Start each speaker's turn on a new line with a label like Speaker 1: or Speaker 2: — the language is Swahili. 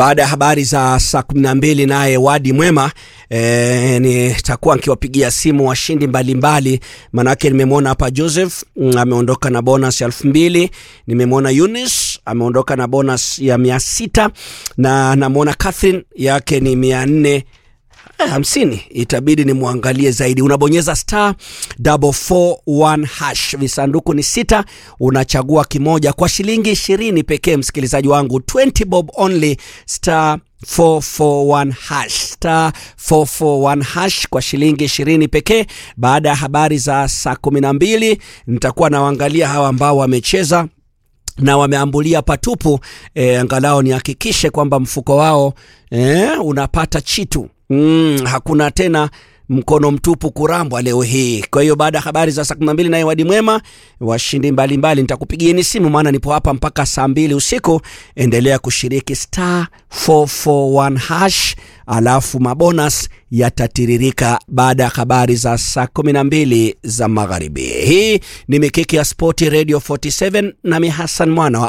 Speaker 1: baada ya habari za saa kumi na mbili naye Wadi Mwema e, nitakuwa nikiwapigia simu washindi mbalimbali, manake nimemwona hapa Joseph mm, ameondoka na bonus ya elfu mbili nimemwona Eunice ameondoka na bonus ya mia sita na namwona Catherine yake ni mia nne hamsini itabidi nimwangalie zaidi. Unabonyeza star double four one hash, visanduku ni sita, unachagua kimoja kwa shilingi ishirini pekee. Msikilizaji wangu 20 bob only, star 441 hash star 441 hash kwa shilingi ishirini pekee. Baada ya habari za saa kumi na mbili nitakuwa nawaangalia hawa ambao wamecheza na wameambulia patupu e, angalau nihakikishe kwamba mfuko wao e, unapata chitu mm, hakuna tena mkono mtupu kurambwa leo hii. Kwa hiyo baada ya habari za saa kumi na mbili naye Wadi Mwema, washindi mbalimbali nitakupigieni simu, maana nipo hapa mpaka saa mbili usiku. Endelea kushiriki star 441 hash, alafu mabonas yatatiririka baada ya habari za saa kumi na mbili za magharibi. Hii ni mikiki ya Spoti Radio 47 nami Hassan Mwana wa